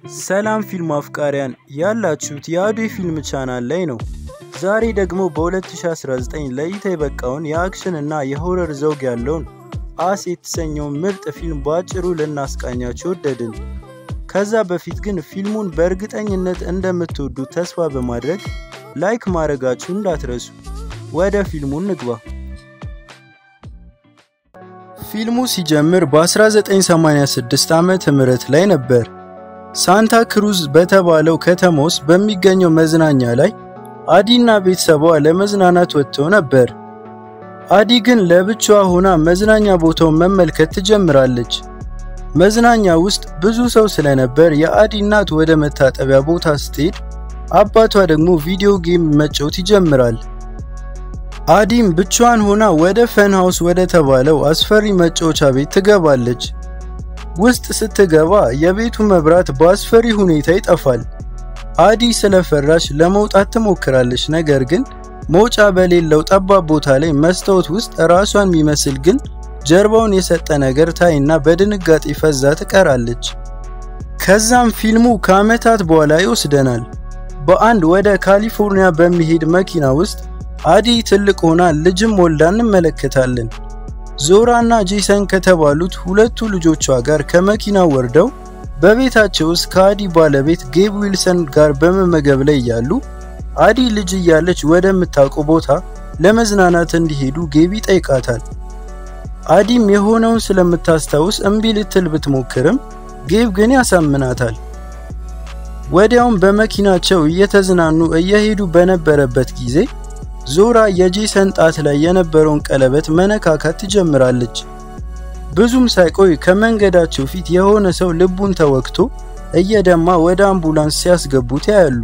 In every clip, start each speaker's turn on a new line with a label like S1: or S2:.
S1: ሰላም ፊልም አፍቃሪያን ያላችሁት የአዶ ፊልም ቻናል ላይ ነው። ዛሬ ደግሞ በ2019 ለእይታ የበቃውን የአክሽን እና የሆረር ዘውግ ያለውን አስ የተሰኘውን ምርጥ ፊልም በአጭሩ ልናስቃኛችሁ ወደድን። ከዛ በፊት ግን ፊልሙን በእርግጠኝነት እንደምትወዱት ተስፋ በማድረግ ላይክ ማድረጋችሁ እንዳትረሱ። ወደ ፊልሙ እንግባ። ፊልሙ ሲጀምር በ1986 ዓመተ ምህረት ላይ ነበር። ሳንታ ክሩዝ በተባለው ከተማ ውስጥ በሚገኘው መዝናኛ ላይ አዲና ቤተሰቧ ለመዝናናት ወጥተው ነበር። አዲ ግን ለብቻዋ ሆና መዝናኛ ቦታውን መመልከት ትጀምራለች። መዝናኛ ውስጥ ብዙ ሰው ስለነበር የአዲ እናት ወደ መታጠቢያ ቦታ ስትሄድ፣ አባቷ ደግሞ ቪዲዮ ጌም መጫወት ይጀምራል። አዲም ብቻዋን ሆና ወደ ፈን ሃውስ ወደ ተባለው አስፈሪ መጫወቻ ቤት ትገባለች። ውስጥ ስትገባ የቤቱ መብራት በአስፈሪ ሁኔታ ይጠፋል። አዲ ስለፈራሽ ለመውጣት ትሞክራለች። ነገር ግን መውጫ በሌለው ጠባብ ቦታ ላይ መስታወት ውስጥ ራሷን የሚመስል ግን ጀርባውን የሰጠ ነገር ታይና በድንጋጤ ፈዛ ትቀራለች። ከዛም ፊልሙ ከዓመታት በኋላ ይወስደናል። በአንድ ወደ ካሊፎርኒያ በሚሄድ መኪና ውስጥ አዲ ትልቅ ሆና ልጅም ወልዳ እንመለከታለን። ዞራና ጄሰን ከተባሉት ሁለቱ ልጆቿ ጋር ከመኪናው ወርደው በቤታቸው ውስጥ ከአዲ ባለቤት ጌብ ዊልሰን ጋር በመመገብ ላይ እያሉ አዲ ልጅ እያለች ወደምታውቀው ቦታ ለመዝናናት እንዲሄዱ ጌብ ይጠይቃታል። አዲም የሆነውን ስለምታስታውስ እምቢ ልትል ብትሞክርም ጌብ ግን ያሳምናታል። ወዲያውም በመኪናቸው እየተዝናኑ እየሄዱ በነበረበት ጊዜ ዞራ የጄሰን ጣት ላይ የነበረውን ቀለበት መነካካት ትጀምራለች። ብዙም ሳይቆይ ከመንገዳቸው ፊት የሆነ ሰው ልቡን ተወግቶ እየደማ ወደ አምቡላንስ ሲያስገቡት ያያሉ።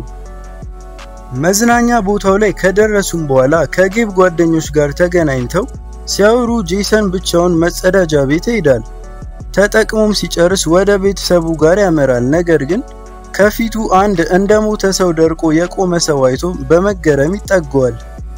S1: መዝናኛ ቦታው ላይ ከደረሱም በኋላ ከጌብ ጓደኞች ጋር ተገናኝተው ሲያወሩ ጄሰን ብቻውን መጸዳጃ ቤት ይሄዳል። ተጠቅሞም ሲጨርስ ወደ ቤተሰቡ ጋር ያመራል። ነገር ግን ከፊቱ አንድ እንደ ሞተ ሰው ደርቆ የቆመ ሰው አይቶ በመገረም ይጠገዋል።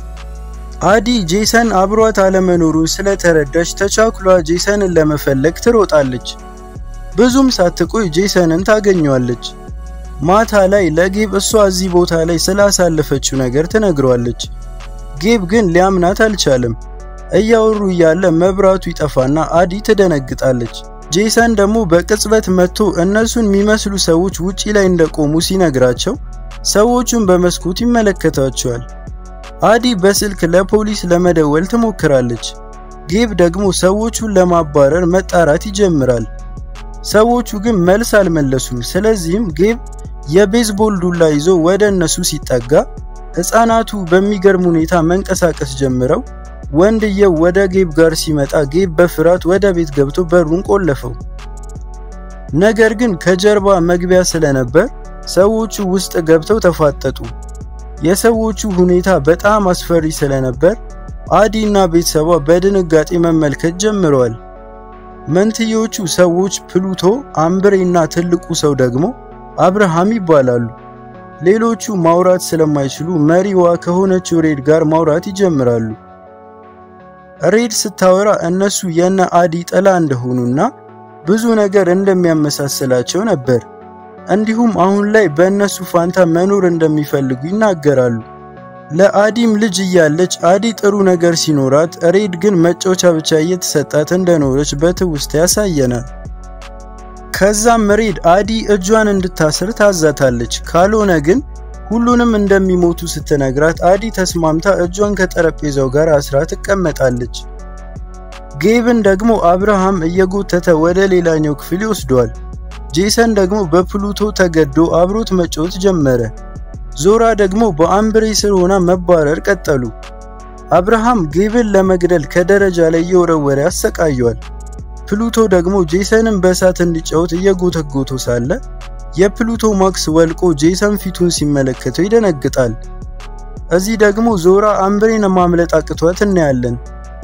S1: አዲ ጄሰን አብሯት አለመኖሩን ስለተረዳች ተቻኩሏ ጄሰንን ለመፈለግ ትሮጣለች። ብዙም ሳትቆይ ጄሰንን ታገኘዋለች። ማታ ላይ ለጌብ እሷ እዚህ ቦታ ላይ ስላሳለፈችው ነገር ትነግሯለች። ጌብ ግን ሊያምናት አልቻለም። እያወሩ እያለ መብራቱ ይጠፋና አዲ ትደነግጣለች። ጄሰን ደግሞ በቅጽበት መጥቶ እነሱን የሚመስሉ ሰዎች ውጪ ላይ እንደቆሙ ሲነግራቸው ሰዎቹን በመስኮት ይመለከታቸዋል። አዲ በስልክ ለፖሊስ ለመደወል ትሞክራለች። ጌብ ደግሞ ሰዎቹን ለማባረር መጣራት ይጀምራል። ሰዎቹ ግን መልስ አልመለሱም። ስለዚህም ጌብ የቤዝቦል ዱላ ይዞ ወደ እነሱ ሲጠጋ ሕፃናቱ በሚገርም ሁኔታ መንቀሳቀስ ጀምረው ወንድየው ወደ ጌብ ጋር ሲመጣ ጌብ በፍርሃት ወደ ቤት ገብቶ በሩን ቆለፈው። ነገር ግን ከጀርባ መግቢያ ስለነበር ሰዎቹ ውስጥ ገብተው ተፋጠጡ። የሰዎቹ ሁኔታ በጣም አስፈሪ ስለነበር አዲ እና ቤተሰቧ በድንጋጤ መመልከት ጀምረዋል። መንትዮቹ ሰዎች ፕሉቶ፣ አምብሬ እና ትልቁ ሰው ደግሞ አብርሃም ይባላሉ። ሌሎቹ ማውራት ስለማይችሉ መሪዋ ከሆነችው ሬድ ጋር ማውራት ይጀምራሉ። ሬድ ስታወራ እነሱ የነ አዲ ጥላ እንደሆኑና ብዙ ነገር እንደሚያመሳስላቸው ነበር። እንዲሁም አሁን ላይ በእነሱ ፋንታ መኖር እንደሚፈልጉ ይናገራሉ። ለአዲም ልጅ እያለች አዲ ጥሩ ነገር ሲኖራት፣ ሬድ ግን መጫወቻ ብቻ እየተሰጣት እንደኖረች በትውስታ ያሳየናል። ከዛም ሬድ አዲ እጇን እንድታስር ታዛታለች። ካልሆነ ግን ሁሉንም እንደሚሞቱ ስትነግራት አዲ ተስማምታ እጇን ከጠረጴዛው ጋር አስራ ትቀመጣለች። ጌብን ደግሞ አብርሃም እየጎተተ ወደ ሌላኛው ክፍል ይወስደዋል። ጄሰን ደግሞ በፕሉቶ ተገዶ አብሮት መጫወት ጀመረ። ዞራ ደግሞ በአምብሬ ስር ሆና መባረር ቀጠሉ። አብርሃም ጌብን ለመግደል ከደረጃ ላይ እየወረወረ ያሰቃየዋል። ፕሉቶ ደግሞ ጄሰንን በእሳት እንዲጫወት እየጎተጎቶ ሳለ የፕሉቶ ማክስ ወልቆ ጄሰን ፊቱን ሲመለከተው ይደነግጣል። እዚህ ደግሞ ዞራ አምብሬን ማምለጥ አቅቷት እናያለን።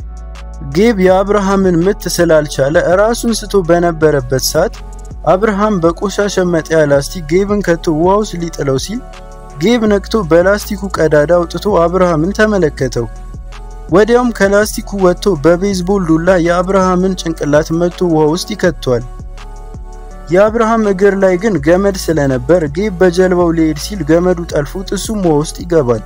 S1: ጌብ የአብርሃምን ምት ስላልቻለ ራሱን ስቶ በነበረበት ሰዓት አብርሃም በቆሻሻ መጣያ ላስቲክ ጌብን ከቶ ውሃ ውስጥ ሊጥለው ሲል ጌብ ነቅቶ በላስቲኩ ቀዳዳ አውጥቶ አብርሃምን ተመለከተው። ወዲያውም ከላስቲኩ ወጥቶ በቤዝቦል ዱላ የአብርሃምን ጭንቅላት መቶ ውሃ ውስጥ ይከቷል። የአብርሃም እግር ላይ ግን ገመድ ስለነበር ጌብ በጀልባው ሊሄድ ሲል ገመዱ ጠልፎት እሱም ውሃ ውስጥ ይገባል።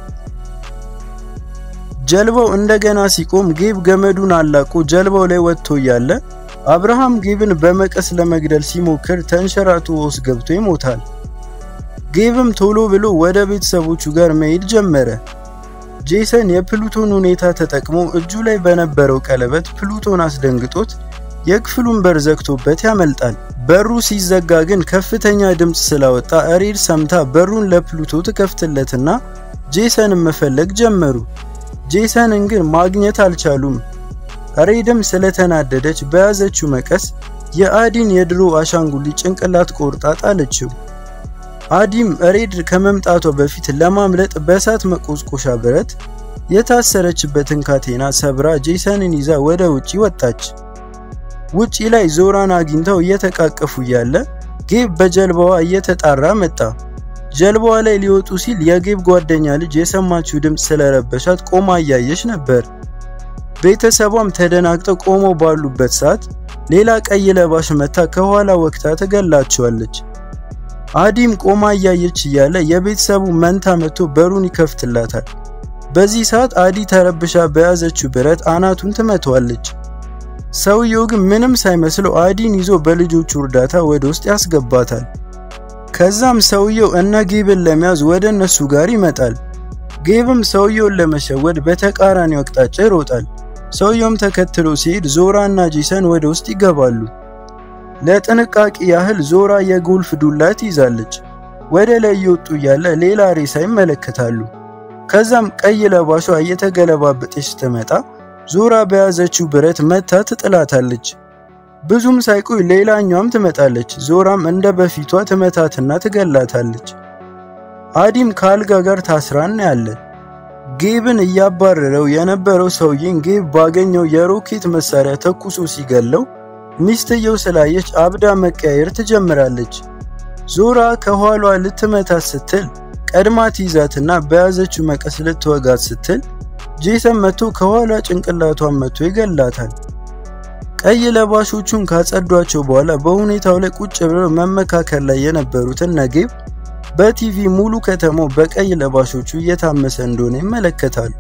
S1: ጀልባው እንደገና ሲቆም ጌብ ገመዱን አላቆ ጀልባው ላይ ወጥቶ እያለ አብርሃም ጌብን በመቀስ ለመግደል ሲሞክር ተንሸራቶ ውስጥ ገብቶ ይሞታል። ጌብም ቶሎ ብሎ ወደ ቤተሰቦቹ ጋር መሄድ ጀመረ። ጄሰን የፕሉቶን ሁኔታ ተጠቅሞ እጁ ላይ በነበረው ቀለበት ፕሉቶን አስደንግጦት የክፍሉን በር ዘግቶበት ያመልጣል። በሩ ሲዘጋ ግን ከፍተኛ ድምፅ ስላወጣ ሬድ ሰምታ በሩን ለፕሉቶ ትከፍትለትና ጄሰንን መፈለግ ጀመሩ። ጄሰንን ግን ማግኘት አልቻሉም። ሬድም ስለተናደደች በያዘችው መቀስ የአዲን የድሮ አሻንጉሊት ጭንቅላት ቆርጣ ጣለችው። አዲም ሬድ ከመምጣቷ በፊት ለማምለጥ በእሳት መቆስቆሻ ብረት የታሰረችበትን ካቴና ሰብራ ጄሰንን ይዛ ወደ ውጪ ወጣች። ውጪ ላይ ዞራን አግኝተው እየተቃቀፉ እያለ ጌብ በጀልባዋ እየተጣራ መጣ። ጀልባዋ ላይ ሊወጡ ሲል የጌብ ጓደኛ ልጅ የሰማችው ድምፅ ስለረበሻት ቆማ እያየች ነበር። ቤተሰቧም ተደናግጠው ቆመው ባሉበት ሰዓት ሌላ ቀይ ለባሽ መታ ከኋላ ወቅታ ትገላቸዋለች። አዲም ቆማ እያየች እያለ የቤተሰቡ መንታ መጥቶ በሩን ይከፍትላታል። በዚህ ሰዓት አዲ ተረብሻ በያዘችው ብረት አናቱን ትመቷለች። ሰውየው ግን ምንም ሳይመስለው አዲን ይዞ በልጆቹ እርዳታ ወደ ውስጥ ያስገባታል። ከዛም ሰውየው እነ ጌብን ለመያዝ ወደ እነሱ ጋር ይመጣል። ጌብም ሰውየውን ለመሸወድ በተቃራኒው አቅጣጫ ይሮጣል። ሰውየውም ተከትሎ ሲሄድ ዞራ እና ጄሰን ወደ ውስጥ ይገባሉ። ለጥንቃቄ ያህል ዞራ የጎልፍ ዱላ ትይዛለች። ወደ ላይ እየወጡ እያለ ሌላ ሬሳ ይመለከታሉ። ከዛም ቀይ ለባሿ እየተገለባበጠች ስትመጣ ዞራ በያዘችው ብረት መታ ትጥላታለች። ብዙም ሳይቆይ ሌላኛዋም ትመጣለች። ዞራም እንደ በፊቷ ትመታትና ትገላታለች። አዲም ከአልጋ ጋር ታስራ እናያለን። ጌብን እያባረረው የነበረው ሰውዬን ጌብ ባገኘው የሮኬት መሳሪያ ተኩሶ ሲገለው ሚስትየው ስላየች አብዳ መቀያየር ትጀምራለች። ዞራ ከኋሏ ልትመታት ስትል ቀድማ ትይዛትና በያዘችው መቀስ ልትወጋት ስትል ጄሰን መቶ ከኋላ ጭንቅላቷን መቶ ይገላታል። ቀይ ለባሾቹን ካጸዷቸው በኋላ በሁኔታው ላይ ቁጭ ብለው መመካከል ላይ የነበሩትን ነጌብ በቲቪ ሙሉ ከተማው በቀይ ለባሾቹ እየታመሰ እንደሆነ ይመለከታሉ።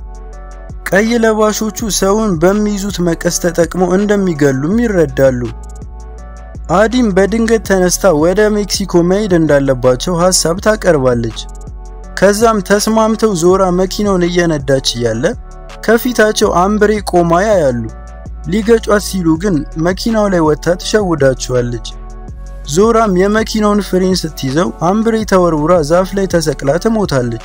S1: ቀይ ለባሾቹ ሰውን በሚይዙት መቀስ ተጠቅመው እንደሚገሉም ይረዳሉ። አዲም በድንገት ተነስታ ወደ ሜክሲኮ መሄድ እንዳለባቸው ሐሳብ ታቀርባለች። ከዛም ተስማምተው ዞራ መኪናውን እየነዳች እያለ ከፊታቸው አምብሬ ቆማ ያያሉ። ሊገጯት ሲሉ ግን መኪናው ላይ ወጥታ ትሸውዳቸዋለች። ዞራም የመኪናውን ፍሬን ስትይዘው አምብሬ ተወርውራ ዛፍ ላይ ተሰቅላ ትሞታለች።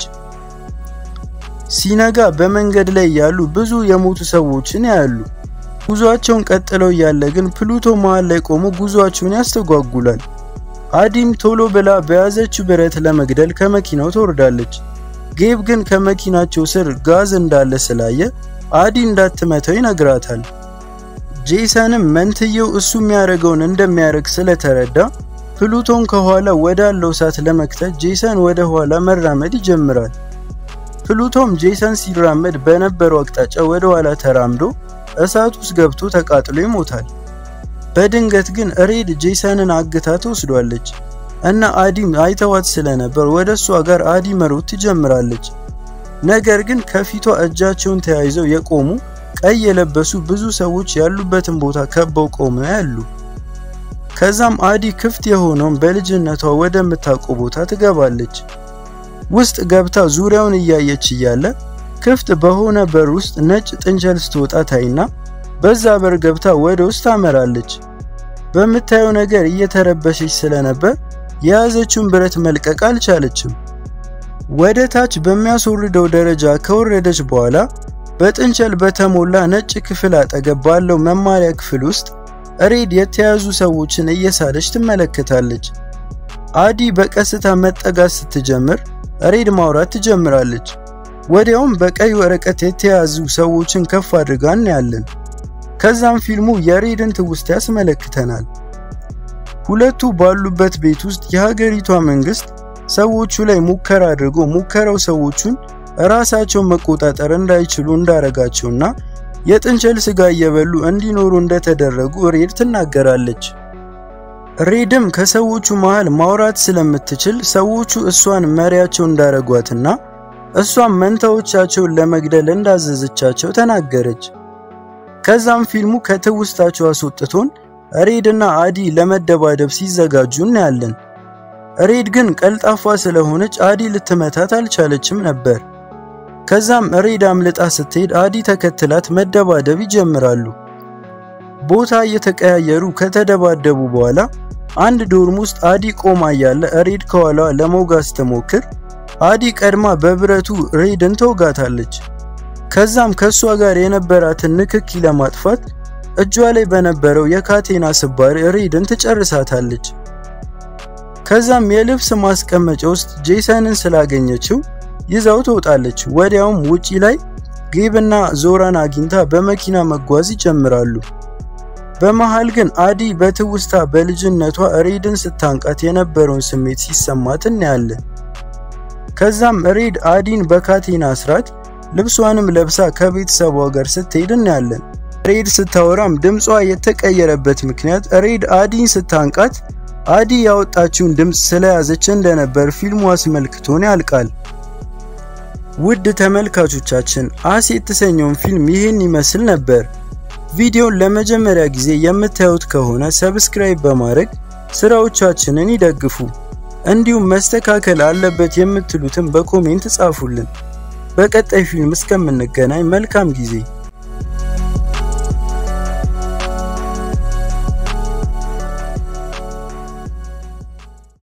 S1: ሲነጋ በመንገድ ላይ ያሉ ብዙ የሞቱ ሰዎችን ያያሉ። ጉዟቸውን ቀጥለው እያለ ግን ፕሉቶ መሃል ላይ ቆሞ ጉዟቸውን ያስተጓጉላል። አዲም ቶሎ ብላ በያዘችው ብረት ለመግደል ከመኪናው ትወርዳለች። ጌብ ግን ከመኪናቸው ስር ጋዝ እንዳለ ስላየ አዲ እንዳትመተው ይነግራታል። ጄሰንም መንትየው እሱ የሚያደርገውን እንደሚያደርግ ስለተረዳ ፕሉቶን ከኋላ ወዳለው እሳት ለመክተት ጄሰን ወደ ኋላ መራመድ ይጀምራል። ፕሉቶም ጄሰን ሲራመድ በነበረው አቅጣጫ ወደ ኋላ ተራምዶ እሳት ውስጥ ገብቶ ተቃጥሎ ይሞታል። በድንገት ግን ሬድ ጄሰንን አግታ ትወስዷለች እና አዲም አይተዋት ስለነበር ወደ እሷ ጋር አዲ መሮጥ ትጀምራለች። ነገር ግን ከፊቷ እጃቸውን ተያይዘው የቆሙ ቀይ የለበሱ ብዙ ሰዎች ያሉበትን ቦታ ከበው ቆመው ያሉ። ከዛም አዲ ክፍት የሆነውን በልጅነቷ ወደምታውቀው ቦታ ትገባለች። ውስጥ ገብታ ዙሪያውን እያየች እያለ ክፍት በሆነ በር ውስጥ ነጭ ጥንቸል ስትወጣ ታይና በዛ በር ገብታ ወደ ውስጥ ታመራለች። በምታየው ነገር እየተረበሸች ስለነበር የያዘችውን ብረት መልቀቅ አልቻለችም። ወደ ታች በሚያስወርደው ደረጃ ከወረደች በኋላ በጥንቸል በተሞላ ነጭ ክፍል አጠገብ ባለው መማሪያ ክፍል ውስጥ ሬድ የተያዙ ሰዎችን እየሳለች ትመለከታለች። አዲ በቀስታ መጠጋት ስትጀምር ሬድ ማውራት ትጀምራለች። ወዲያውም በቀይ ወረቀት የተያዙ ሰዎችን ከፍ አድርጋ እናያለን። ከዛም ፊልሙ የሬድን ትውስታ ያስመለክተናል። ሁለቱ ባሉበት ቤት ውስጥ የሀገሪቷ መንግስት ሰዎቹ ላይ ሙከራ አድርጎ ሙከራው ሰዎቹን ራሳቸውን መቆጣጠር እንዳይችሉ እንዳረጋቸውና የጥንቸል ስጋ እየበሉ እንዲኖሩ እንደተደረጉ ሬድ ትናገራለች። ሬድም ከሰዎቹ መሃል ማውራት ስለምትችል ሰዎቹ እሷን መሪያቸው እንዳረጓትና እሷም መንታዎቻቸውን ለመግደል እንዳዘዘቻቸው ተናገረች። ከዛም ፊልሙ ከትውስታቸው አስወጥቶን ሬድ እና አዲ ለመደባደብ ሲዘጋጁ እናያለን። ሬድ ግን ቀልጣፋ ስለሆነች አዲ ልትመታት አልቻለችም ነበር። ከዛም ሬድ አምልጣ ስትሄድ አዲ ተከትላት መደባደብ ይጀምራሉ። ቦታ እየተቀያየሩ ከተደባደቡ በኋላ አንድ ዶርም ውስጥ አዲ ቆማ እያለ ሬድ ከኋላዋ ለመውጋት ስትሞክር አዲ ቀድማ በብረቱ ሬድን ተወጋታለች። ከዛም ከሷ ጋር የነበራትን ንክኪ ለማጥፋት እጇ ላይ በነበረው የካቴና ስባሪ ሬድን ትጨርሳታለች። ከዛም የልብስ ማስቀመጫ ውስጥ ጄሰንን ስላገኘችው ይዛው ትወጣለች። ወዲያውም ውጪ ላይ ጌብና ዞራን አግኝታ በመኪና መጓዝ ይጀምራሉ። በመሃል ግን አዲ በትውስታ በልጅነቷ ሬድን ስታንቃት የነበረውን ስሜት ሲሰማት እናያለን። ከዛም ሬድ አዲን በካቴና አስራት ልብሷንም ለብሳ ከቤተሰቧ ጋር ስትሄድ እናያለን። ሬድ ስታወራም ድምጿ የተቀየረበት ምክንያት ሬድ አዲን ስታንቃት አዲ ያወጣችውን ድምፅ ስለያዘች እንደነበር ፊልሙ አስመልክቶን ያልቃል። ውድ ተመልካቾቻችን አስ የተሰኘውን ፊልም ይህን ይመስል ነበር። ቪዲዮን ለመጀመሪያ ጊዜ የምታዩት ከሆነ ሰብስክራይብ በማድረግ ስራዎቻችንን ይደግፉ። እንዲሁም መስተካከል አለበት የምትሉትን በኮሜንት ጻፉልን። በቀጣይ ፊልም እስከምንገናኝ መልካም ጊዜ